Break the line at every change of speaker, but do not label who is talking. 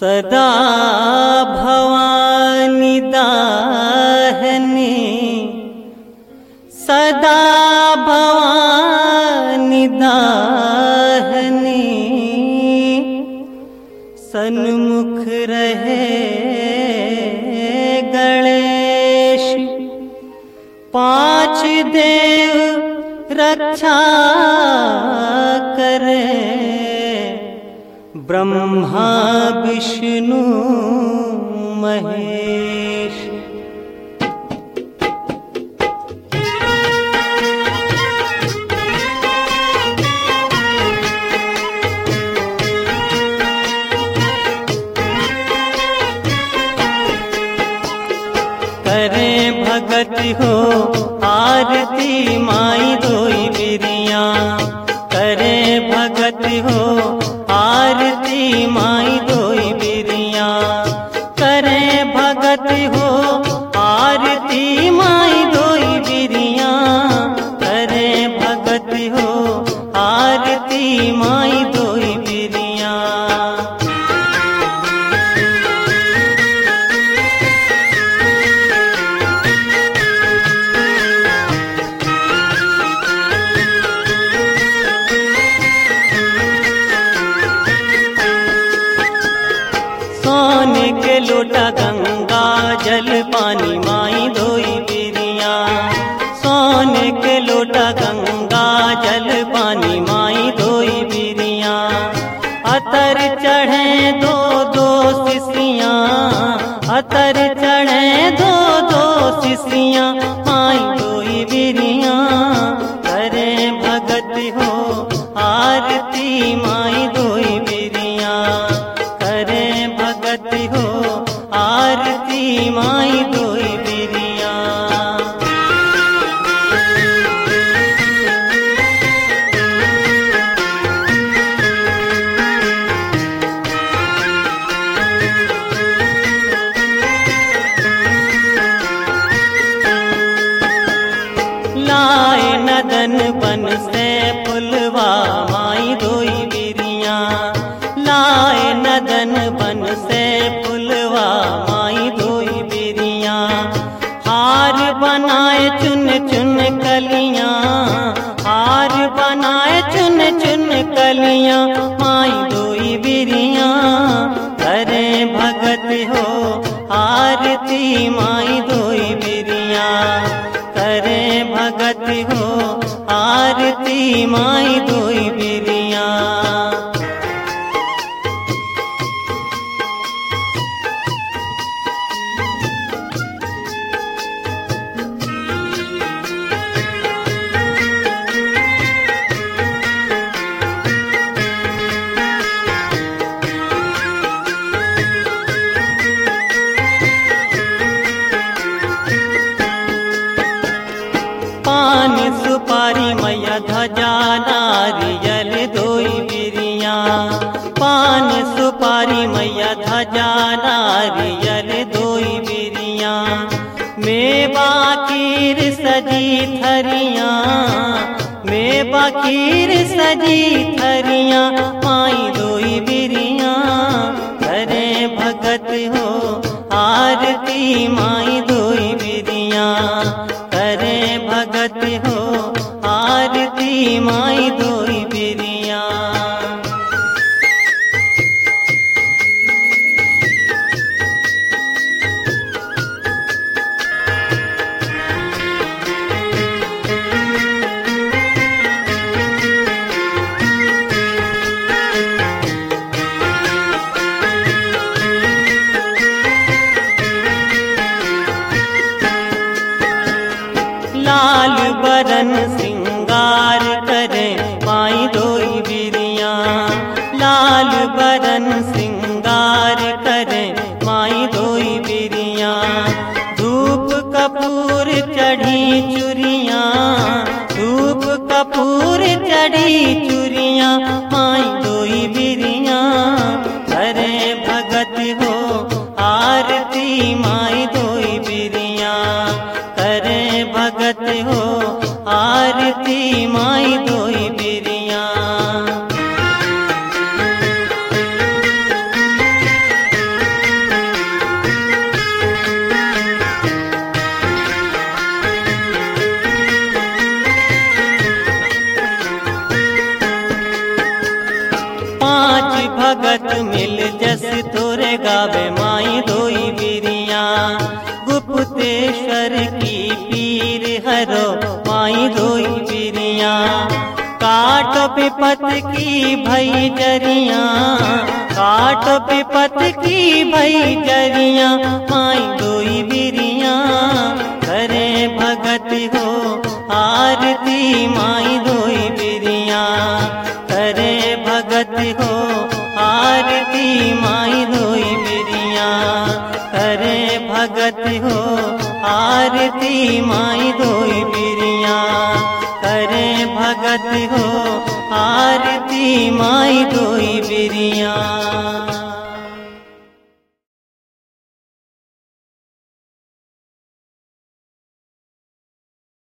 सदा भवानी दाहने सदा भवानी दाहने सन्मुख रहे गणेश पांच देव रक्षा करे ब्रह्मा विष्णु महेश करे भगत हो आरती माई धोई बिरिया करे भगत हो आरती माई धोई बिरिया करे भगत हो आरती माई धोई बिरिया करे भगत हो आरती माई धोई बिरिया सोने के लोटा गंगा जल पानी माई धोई बिरिया सोने के लोटा गंगा जल पानी माई धोई बिरिया अतर चढ़े दो दो शिशियाँ अतर चढ़े दो दो शिशियाँ माई धोई बिरिया करे भगत हो आरती माई धोई बिरिया करे भगत हो आरती माई धोई बिरिया लाए नदन बन से पुलवा माई धोई बिरिया लाए नदन बन से पुलवा माई धोई बिरिया हार बनाए चुन चुन कलियां हार बनाए चुन चुन कलियां माई धोई बिरिया करे भगत हो आरती माई धोई बिरिया करे भगत हो आरती माई धोई बिरिया पान सुपारी मैया ध्वजा नारियल धोई बिरिया पान सुपारी मैया ध्वजा नारियल धोई बिरिया मेवा खीर सजी थरिया मेवा खीर सजी थरिया माई धोई बिरिया करे भगत हो आरती माई धोई बिरिया करे भगत हो आरती माई धोई बिरिया लाल बरन सिंगार करे माई धोई बिरिया लाल बरन सिंगार करे माई धोई बिरिया धूप कपूर चढ़ी चुरिया धूप कपूर चढ़ी चुरिया माई धोई बिरिया करे भगत हो आरती माई धोई बिरिया करे भगत हो आरती माई धोई बिरिया भगत मिल जस तोरे गावे माई धोई बिरिया गुप्तेश्वर की पीर हरो माई धोई बिरिया काट पिपत की भई जरिया काट पिपत की भई जरिया माई धोई बिरिया करे भगत हो आरती माई धोई बिरिया करे भगत हो आरती माई धोई बिरिया करे भगत हो आरती माई धोई बिरिया करे भगत हो आरती माई धोई बिरिया